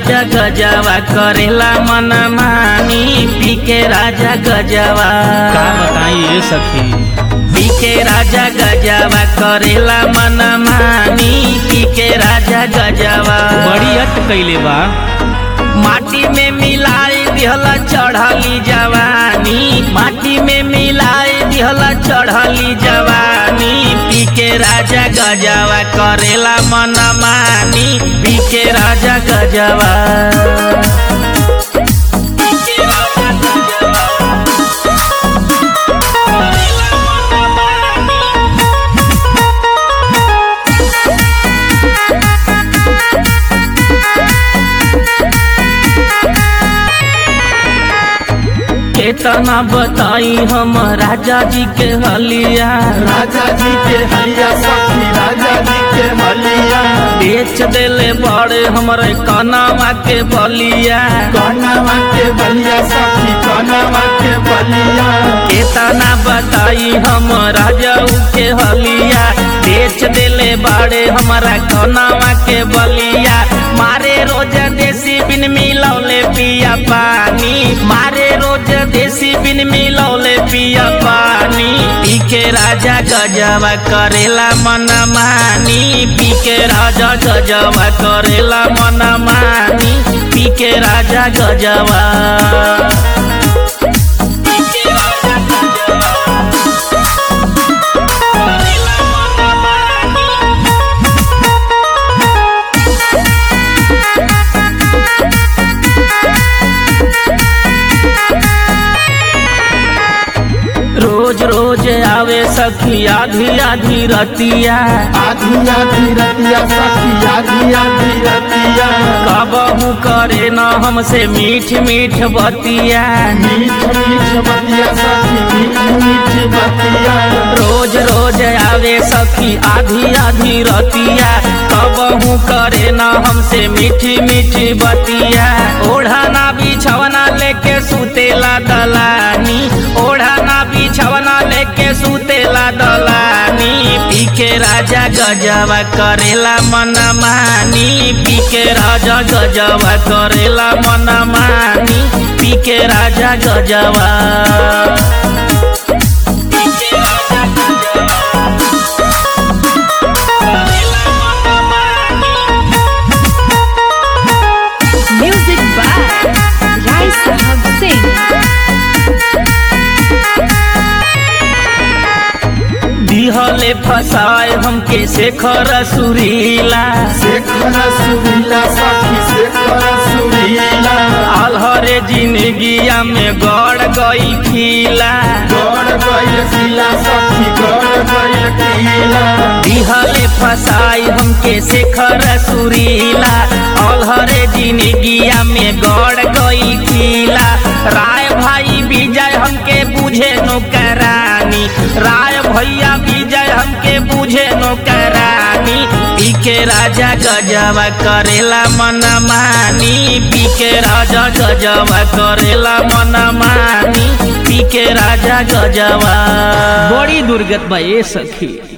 राजा गजवा करेला मन मानी पी के राजा गजवा का बताई ये सखी पी के राजा गजवा करेला मन मानी पी के राजा गजवा बड़ी अट कैले बा माटी में मिलाई दिहला चढ़ली जवानी माटी में मिलाई दिहला चढ़ली जवानी पी के राजा गजवा करेला मन मानी पी के राजा गजवा पी के राजा गजवा, करेला मन मानी। केतना बताई हम राजा जी के हलिया राजा जी के हलिया सखी राजा जी के हलिया बेच देले बड़े हमरे कनावा के बलिया कनवा के बलिया सखी कनवा के बलिया केतना बताई हम राजा के हलिया बेच देले बड़े हमारा कनावा के बलिया मारे रोज देसी बिन मिलौले पिया पानी मारे रोज देसी बिन मिलौले पिया पानी पी के राजा गजवा करेला मन मानी पी के राजा गजवा करेला मन मानी पी के राजा गजवा पी के राजा गजवा करेला मन मानी रोज रोज आवे सखी आधी आधी रतिया आधी आधी रतिया सखी आधी आधी रतिया कबहू करे न हमसे मीठ मीठ बतिया मीठ मीठ बतिया सखी मीठ मीठ बतिया रोज रोज आवे सखी आधी आधी रतिया कबहू करे न हमसे मीठी मीठी बतिया ओढ़ाना बिछवना लेके सुतेला दलानी ओढ़ाना बिछवना लेके सुतेला दलानी पी के राजा गजवा करेला मन मानी पी के राजा गजवा करेला मन मानी पी के राजा गजवा पी के राजा गजवा करेला मन मानी Music by Rai Sahab Singh. दिहले फसाए हमके शेखर सुरीला शेखर सुरीला सखी शेखर सुरीला अलहरे जिंदगिया में गड़ गई खीला गौर गैल किला सखी गौर गैल किला दिहले फसाई हमके शेखर सुरीला अलहरे जिंदगिया में गड़ गई खीला राय भाई विजय हमके बुझे नौकरानी राय भैया विजय हमके बुझे नौकरानी पी के राजा गजवा करेला मन मानी पी के राजा गजवा करेला मन मानी पी के राजा गजवा बड़ी दुर्गत बा ये सखी